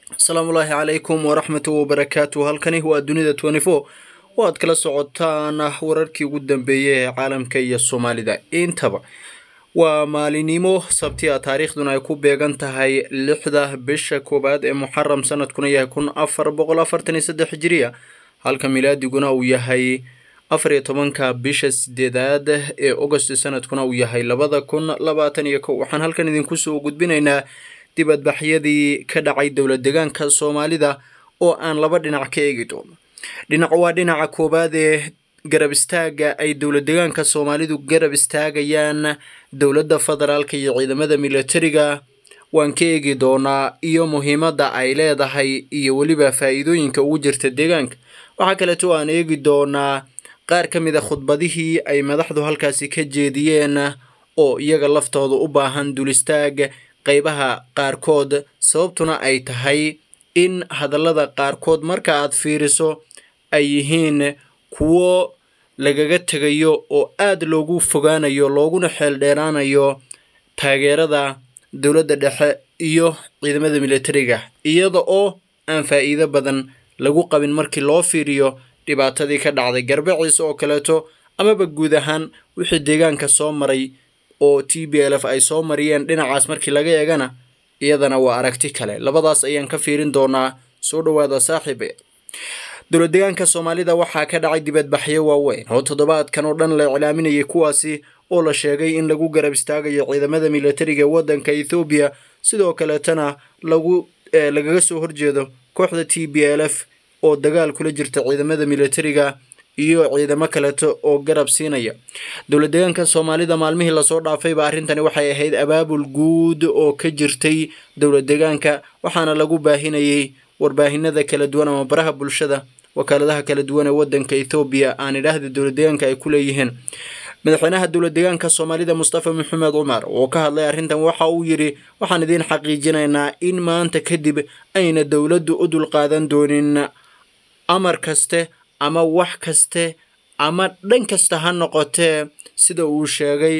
asalaamu ullaahi calaykum waraxmatu wabarakaatu halkani waa dunida twenty four oo aad kala socotaan wararkii ugu dambeeyey ee caalamka iyo soomaalida intaba waa maalinimo sabtiya taariikhduna ay ku beegan tahay lixda bisha koowaad ee muxaram sanadkuna yahay kun afar boqol afartan iyo saddex hijiriya halka milaadiguna uu yahay afar iyo tobanka bisha sideedaad ee agost sanadkuna uu yahay labada kun labaatan iyo kow waxaan halkan idinku soo gudbinaynaa dibadbaxyadii ka dhacay dowlad deegaanka soomaalida oo aan laba dhinac ka eegi doono dhinac waa dhinaca koowaad ee garab istaaga ay dowlad deegaanka soomaalidu garab istaagayaan dowladda federaalka iyo ciidamada militariga waan ka eegi doonaa iyo muhiimadda ay leedahay iyo weliba faa-iidooyinka ugu jirta deegaanka waxaa kaleeto aan eegi doonaa qaar ka mid a khudbadihii ay madaxdu halkaasi ka jeediyeen oo iyaga laftooda u baahan dulistaag qeybaha qaarkood sababtuna ay tahay in hadallada qaarkood marka aad fiiriso ay yihiin kuwo lagaga tegayo oo aada loogu fogaanayo looguna xeel dheeraanayo taageerada dowladda dhexe iyo ciidamada militariga iyada oo aan faa-iido badan lagu qabin markii loo fiiriyo dhibaatadii ka dhacday garbaciisa oo kaleeto amaba guud ahaan wixii deegaanka soo maray oo t b l f ay soo mariyeen dhinacaas markii laga eegana iyadana waa aragti kale labadaas ayaan ka fiirin doonaa soo dhowaada saaxiibe dowlad deegaanka soomaalida waxaa ka dhacay dibadbaxyo waaweyn oo toddobaadkan oo dhan la iclaaminayay kuwaasi oo la sheegay in lagu garab istaagayo ciidamada militariga ee waddanka ethoobiya sidoo kaleetana lagu lagaga soo horjeedo kooxda t b l f oo dagaal kula jirta ciidamada militariga iyo ciidamo kaleeto oo garab siinaya dowlad deegaanka soomaalida maalmihii lasoo dhaafayba arrintani waxay ahayd abaabul guud oo ka jirtay dowlad deegaanka waxaana lagu baahinayay warbaahinada kala duwan ama baraha bulshada wakaaladaha kala duwan ee wadanka ethoobiya aan idhaahda dowlad deegaanka ay ku leeyihiin madaxweynaha dowlad deegaanka soomaalida mustafa maxamed cumar oo ka hadlay arrintan waxa uu yidhi waxaan idiin xaqiijinaynaa in maanta kadib ayna dowladdu u dulqaadan doonin amar kaste ama wax kaste ama dhan kasta ha noqotee sida uu sheegay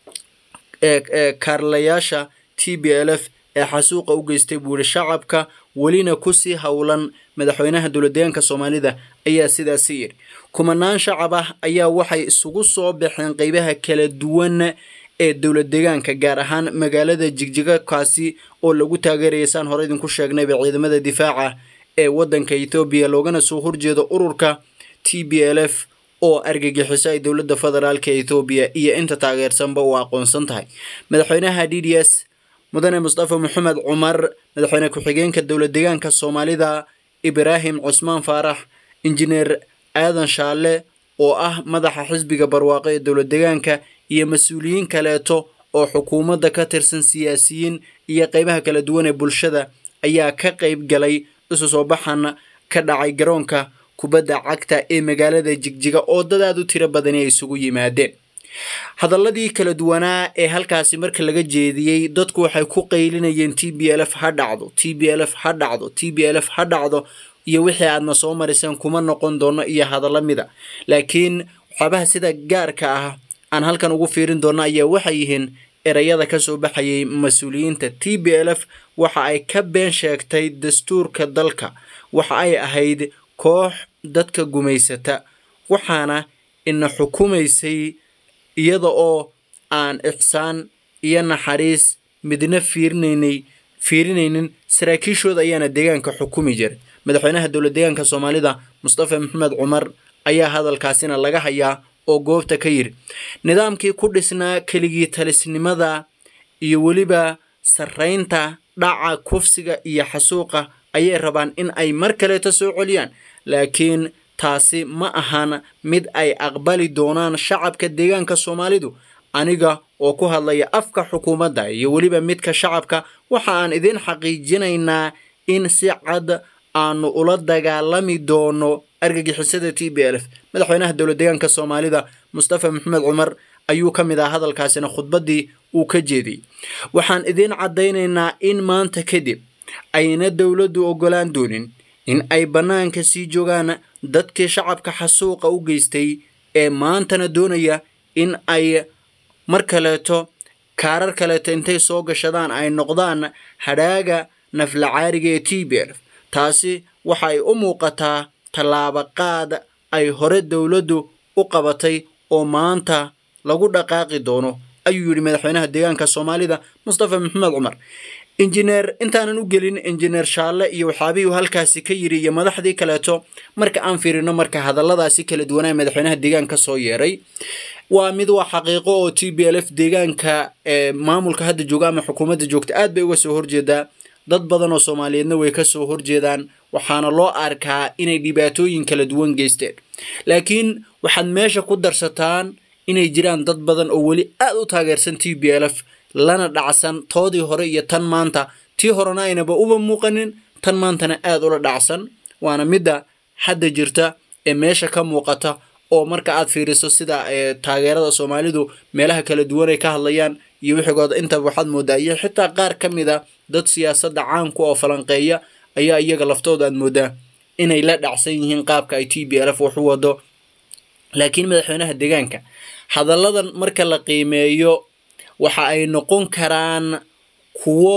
ee kaarlayaasha t b l f ee xasuuqa u geystay buuri shacabka welina kusii howlan madaxweynaha dowlad deegaanka soomaalida ayaa sidaasi yidhi kumanaan shacab ah ayaa waxay isugu soo baxeen qeybaha kala duwan ee dowlad deegaanka gaar ahaan magaalada jigjiga kaasi oo lagu taageerayay saan hore idinku sheegnayba ciidamada difaaca ee waddanka ethoobiya loogana soo horjeedo ururka t b l f oo argagixiso ay dowladda federaalka ethoobiya iyo inta taageersanba uu aqoonsan tahay madaxweynaha d d s mudane mustafa maxamed cumar madaxweyne ku-xigeenka dowlad deegaanka soomaalida ibraahim cusmaan faarax injineer aadan shaalle oo ah madaxa xisbiga barwaaqo ee dowlad deegaanka iyo mas-uuliyiin kaleeto oo xukuumadda ka tirsan siyaasiyiin iyo qeybaha kala duwan ee bulshada ayaa ka qeyb galay isu soo baxan ka dhacay garoonka kubadda cagta ee magaalada jigjiga oo dad aad u tiro badani ay isugu yimaadeen hadaladii kala duwanaa ee halkaasi marka laga jeediyey dadku waxay ku qaylinayeen t b l f ha dhacdo t b l f ha dhacdo t b l f ha dhacdo iyo wixii aadna soo mariseen kuma noqon doono iyo hadalla mida laakiin waxyaabaha sida gaarka ah aan halkan ugu fiirin doono ayaa waxay yihiin erayada kasoo baxayay mas-uuliyiinta t b l f waxa ay ka been sheegtay dastuurka dalka waxa ay ahayd koox dadka gumaysata waxaana ina xukumaysay iyada oo aan ixsaan iyo naxariis midna fiirinaynay fiirinaynin saraakiishooda ayaana deegaanka xukumi jiray madaxweynaha dowlad deegaanka soomaalida mustafa maxamed cumar ayaa hadalkaasina laga hayaa oo goobta ka yidhi nidaamkii ku dhisnaa keligii talisnimada iyo weliba sarraynta dhaca kufsiga iyo xasuuqa ayay rabaan in ay mar kaleeto soo celiyaan laakiin taasi ma ahan mid ay aqbali doonaan shacabka deegaanka soomaalidu aniga oo ku hadlaya afka xukuumadda iyo weliba midka shacabka waxa aan idiin xaqiijinaynaa in si cad aanu ula dagaalami doono argagixisada t b l f madaxweynaha dowlad deegaanka soomaalida mustafa maxamed cumar ayuu ka mid ah hadalkaasina khudbaddii uu ka jeediyey waxaan idiin caddaynaynaa in maanta kadib ayna dowladdu oggolaan doonin in ay bannaanka sii joogaan dadkii shacabka xasuuqa u geystay ee maantana doonaya in ay mar kaleeto kaarar kaleeto intay soo gashadaan ay noqdaan hadhaaga naflacaariga ee t b lf taasi waxa ay u muuqataa tallaabo qaad ay hore dowladdu u qabatay oo maanta lagu dhaqaaqi doono ayuu yidhi madaxweynaha deegaanka soomaalida mustafa maxamed cumar injineer intaanan u gelin injineer shaalle iyo waxaabihii uu halkaasi ka yidhi iyo madaxdii kaleeto marka aan fiirino marka hadalladaasi kala duwanaa madaxweynaha deegaanka soo yeeray waa mid waa xaqiiqo oo t b l f deegaanka ee maamulka hadda jooga ama xukuumadda joogta aad bay uga soo horjeedaa dad badan oo soomaaliyeedna way ka soo horjeedaan waxaana loo arkaa inay dhibaatooyin kala duwan geysteen laakiin waxaad meesha ku darsataan inay jiraan dad badan oo weli aad u taageersan t b l f lana dhacsan toodii hore iyo tan maanta tii horena aynaba uba muuqanin tan maantana aad ula dhacsan waana midda hadda jirta ee meesha ka muuqata oo marka aad fiiriso sida taageerada soomaalidu meelaha kala duwan ay ka hadlayaan iyo wixigooda intaba waxaad moodaa iyo xitaa qaar ka mid a dad siyaasadda caanku oo falanqeeya ayaa iyaga laftooda aad moodaa inay la dhacsan yihiin qaabka ay t b l f wax u wado laakiin madaxweynaha deegaanka hadalladan marka la qiimeeyo waxa ay noqon karaan kuwo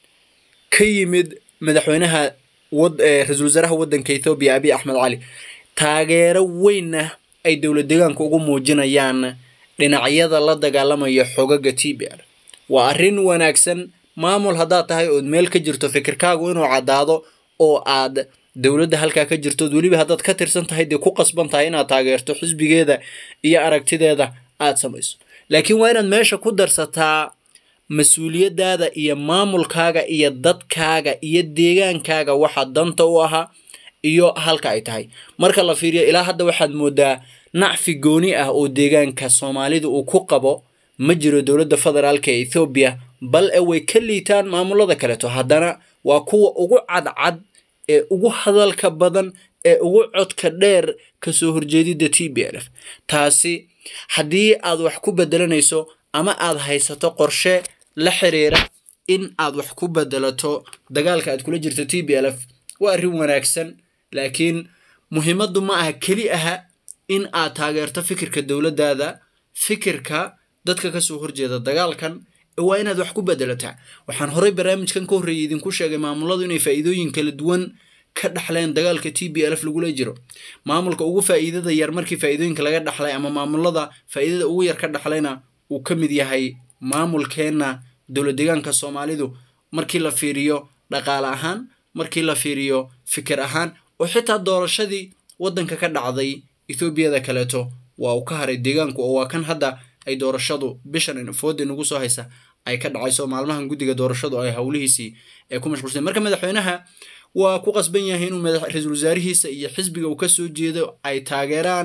ka yimid madaxweynaha ra-iisul wasaaraha waddanka ethoobiya abiy axmed cali taageero weynna ay dowlad deegaanka ugu muujinayaan dhinacyada la dagaalamaya xogaga t b l waa arrin wanaagsan maamul haddaad tahay ood meel ka jirto fikirkaagu inuu caddaado oo aad dowladda halkaa ka jirtood weliba haddaad ka tirsan tahay dee ku qasban tahay inaad taageerto xisbigeeda iyo aragtideeda aad samayso laakiin waa inaad meesha ku darsataa mas-uuliyadaada iyo maamulkaaga iyo dadkaaga iyo deegaankaaga waxa danta u ahaa iyo halka ay tahay marka la fiiriyo ilaa hadda waxaad moodaa nacfi gooni ah oo deegaanka soomaalida uu ku qabo ma jiro dowladda federaalka ee ethoobiya bal e way ka liitaan maamulada kaleeto haddana waa kuwa ugu cadcad ee ugu hadalka badan ee ugu codka dheer kasoo horjeedidda t b l f taasi haddii aad wax ku bedelanayso ama aad haysato qorshe la xiriira in aad wax ku bedelato dagaalka aad kula jirto t b l f waa arrin wanaagsan laakiin muhiimaddu ma aha keli aha in aad taageerto fikirka dowladdaada fikirka dadka kasoo horjeeda dagaalkan waa inaad wax ku bedelataa waxaan horey barnaamijkan ka horreeyay idinku sheegay maamuladu inay faa'iidooyin kala duwan ka dhaxleen dagaalka t b l f lagula jiro maamulka ugu faa'iidada yar markii faa'iidooyinka laga dhaxlay ama maamulada faa'iidada ugu yar ka dhaxlayna uu ka mid yahay maamulkeenna dowlad deegaanka soomaalidu markii la fiiriyo dhaqaale ahaan markii la fiiriyo fikir ahaan oo xitaa doorashadii waddanka ka dhacday ethoobiyada kaleeto waa uu ka haray deegaanku oo waa kan hadda ay doorashadu bishan fooda nagu soo haysa ay ka dhacayso maalmahan guddiga doorashadu ay howlihiisii ee ku mashquulsan marka madaxweynaha waa ku qasban yahay inuu ra-iisul wasaarihiisa iyo xisbiga uu kasoo jeedo ay taageeraan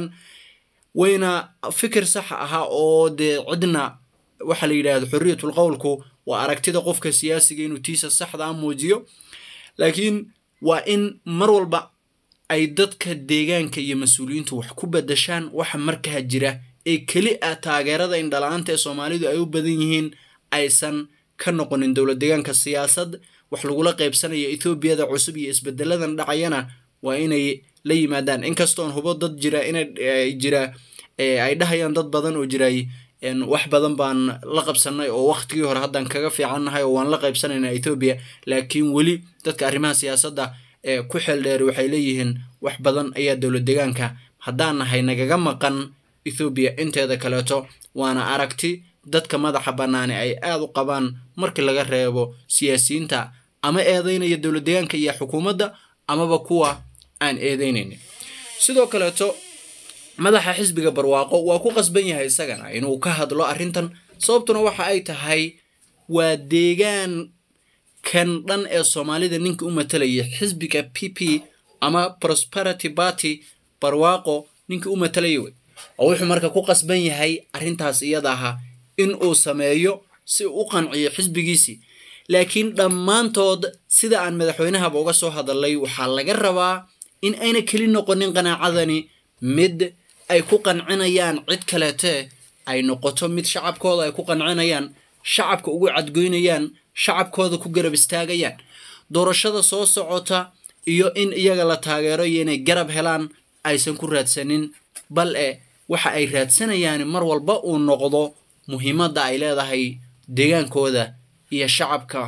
wayna fikir sax ahaa oo dee cidna waxaa la yidhaahdo xorriyatul qowlku waa aragtida qofka siyaasiga inuu tiisa saxda a muujiyo laakiin waa in mar walba ay dadka deegaanka iyo mas-uuliyiintu wax ku badashaan waxa markaa jira ee keli ah taageerada indhala-aanta ee soomaalidu ay u badan yihiin aysan ka noqonin dowlad deegaanka siyaasad wax lagula qaybsanaya ethoobiyada cusub iyo isbedeladan dhacayana waa inay la yimaadaan inkastoon hubo dad jira inay jira ay dhahayaan dad badan oo jiray wax badan baan la qabsanay oo waktigii hore haddaan kaga fiicannahay oo waan la qaybsanaynaa ethoobiya laakiin weli dadka arrimaha siyaasadda ee ku xeel dheer waxay leeyihiin wax badan ayaa dowlad deegaanka haddaan nahay nagaga maqan ethoobiya inteeda kaleeto waana aragti dadka madaxa bannaani ay aada u qabaan markii laga reebo siyaasiyiinta ama eedeynaya dowlad deegaanka iyo xukuumadda amaba kuwa aan eedeynaynin sidoo kaleeto madaxa xisbiga barwaaqo waa ku qasban yahay isagana inuu ka hadlo arrintan sababtuna waxa ay tahay waa deegaan kan dhan ee soomaalida ninka u matalaya xisbiga p p ama prosperity party barwaaqo ninka u matalaya wey oo wuxuu marka ku qasban yahay arrintaas iyada aha in uu sameeyo si uu u qanciyo xisbigiisii laakiin dhammaantood sida aan madaxweynahaba uga soo hadalay waxaa laga rabaa in ayna keli noqonin qanaacadani mid ay ku qancinayaan cid kaleete ay noqoto mid shacabkooda ay ku qancinayaan shacabka ugu cadgoynayaan shacabkooda ku garab istaagayaan doorashada soo socota iyo in iyaga la taageero iyo inay garab helaan aysan ku raadsanin bal e waxa ay raadsanayaan mar walba uu noqdo muhiimadda ay leedahay deegaankooda iyo shacabka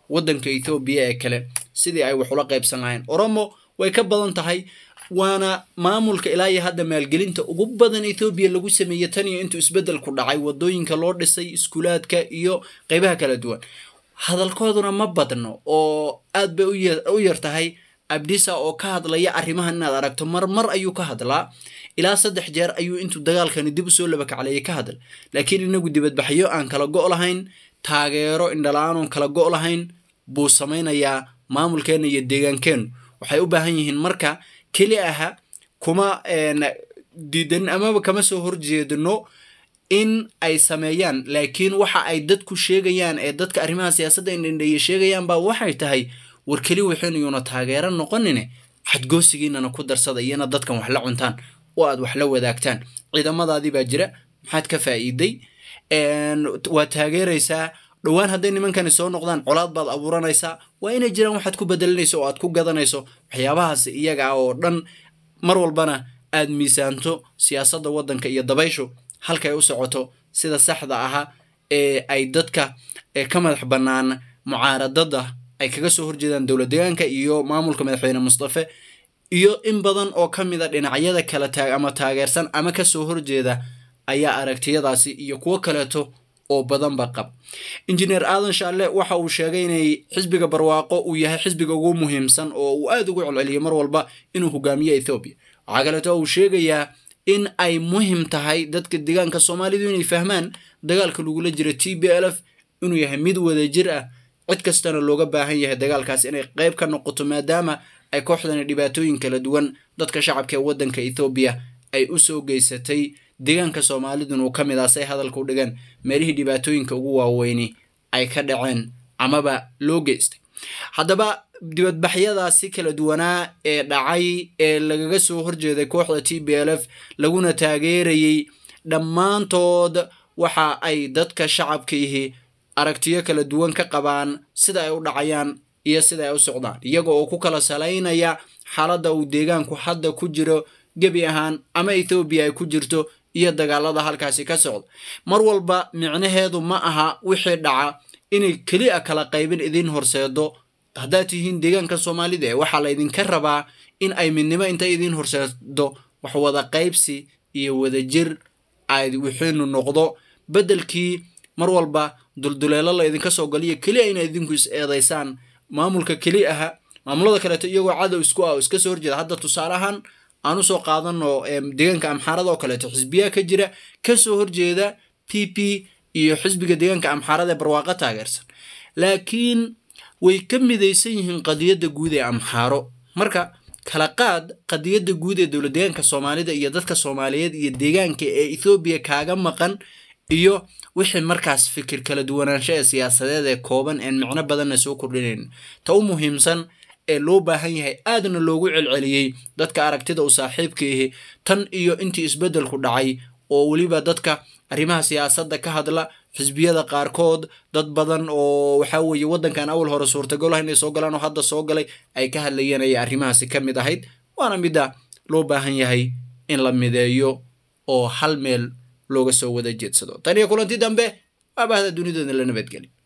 waddanka ethoobiya ee kale sidii ay wax ula qaybsan lahayn oromo way ka badan tahay waana maamulka ilaa iyo hadda maalgelinta ugu badan ethoobiya lagu sameeyey tan iyo intuu isbeddelku dhacay wadooyinka loo dhisay iskuulaadka iyo qeybaha kala duwan hadalkooduna ma badno oo aad bay u yar tahay abdisa oo ka hadlaya arrimahan inaad aragto mar mar ayuu ka hadlaa ilaa saddex jeer ayuu intuu dagaalkani dib usoo labakacleeyay ka hadla laakiin inagu dibadbaxyo aan kala go' lahayn taageero indhala-aan oon kala go' lahayn buu samaynayaa maamulkeenna iyo deegaankeennu waxay u baahan yihiin marka keli aha kuma diidan amaba kama soo horjeedno in ay sameeyaan laakiin waxa ay dadku sheegayaan ee dadka arrimaha siyaasadda indhendheeye sheegayaan baa waxay tahay war keli waxaynayuuna taageero noqonine xadgoosigiinana ku darsada iyana dadkan wax la cuntaan oo aad wax la wadaagtaan ciidamadaadii baa jira maxaad ka faa'iiday waad taageeraysaa dhowaan hadday nimankani soo noqdaan colaad baad abuuranaysaa waa inay jiraan waxaad ku bedelanayso oo aad ku gadanayso waxyaabahaas iyaga ah oo dhan mar walbana aad miisaanto siyaasadda waddanka iyo dabayshu halkay u socoto sida saxda aha ee ay dadka ka madax bannaan mucaaradada ay kaga soo horjeedaan dowlad deegaanka iyo maamulka madaxweyne mustafe iyo in badan oo ka mid a dhinacyada kala taag ama taageersan ama kasoo horjeeda ayaa aragtiyadaasi iyo kuwo kaleeto oo badanba qab injineer aadan shaalle waxa uu sheegay inay xisbiga barwaaqo uu yahay xisbiga ugu muhiimsan oo uu aada ugu celceliyay mar walba inuu hogaamiyo ethoobiya waxaa kaleeto uu sheegayaa in ay muhim tahay dadka deegaanka soomaalidu inay fahmaan dagaalka lagula jiro t b l f inuu yahay mid wadajir ah cid kastana looga baahan yahay dagaalkaas inay qayb ka noqoto maadaama ay kooxdani dhibaatooyin kala duwan dadka shacabka ee waddanka ethoobiya ay u soo geysatay deegaanka soomaalidun uu ka mid ah say hadalka u dhigan meelihii dhibaatooyinka ugu waaweyni ay ka dhaceen amaba loo geystay haddaba dibadbaxyadaasi kala duwanaa ee dhacay ee lagaga soo horjeeday kooxda t b l f laguna taageerayey dhammaantood waxa ay dadka shacabkiihi aragtiyo kala duwan ka qabaan sida ay u dhacayaan iyo sida ay u socdaan iyaga oo ku kala salaynaya xaaladda uu deegaanku hadda ku jiro gebi ahaan ama ethoobiya ay ku jirto iyo dagaalada halkaasi ka socda mar walba micnaheedu ma aha wixii dhaca inay keli a kala qaybin idiin horseedo haddaad tihiin deegaanka soomaalida ee waxaa laydinka rabaa in ay midnimo intay idiin horseedo wax wada qaybsi iyo wadajir ay wixiinu noqdo beddelkii mar walba dulduleelo la ydinka soo galiyo keli a ina idinku is eedaysaan maamulka keli aha maamulada kaleeto iyagoo cadow isku ah oo iska soo horjeeda hadda tusaale ahaan aan usoo qaadano deegaanka amxaarada oo kaleeto xisbiyaa ka jira kasoo horjeeda p p iyo xisbiga deegaanka amxaarada ee barwaaqo taageersan laakiin way ka midaysan yihiin qadiyadda guud ee amxaaro marka kala qaad qadiyadda guud ee dowlad deegaanka soomaalida iyo dadka soomaaliyeed iyo deegaanka ee ethoobiya kaaga maqan iyo wixii markaas fikir kala duwanaansho ee siyaasadeed ee kooban een micno badanna soo kordhinayn ta u muhiimsan ee loo baahan yahay aadna loogu celceliyey dadka aragtida u saaxiibka ihi tan iyo intii isbeddelku dhacay oo weliba dadka arrimaha siyaasadda ka hadla xisbiyada qaarkood dad badan oo waxaa weeye waddankan awal hore suurtagal ah inay soo galaan oo hadda soo galay ay ka hadlayeen ayay arrimahaasi ka mid ahayd waana midda loo baahan yahay in la mideeyo oo hal meel looga soo wada jeedsado tan iyo kulanti dambe waa bahda dunidooda la nabadgeli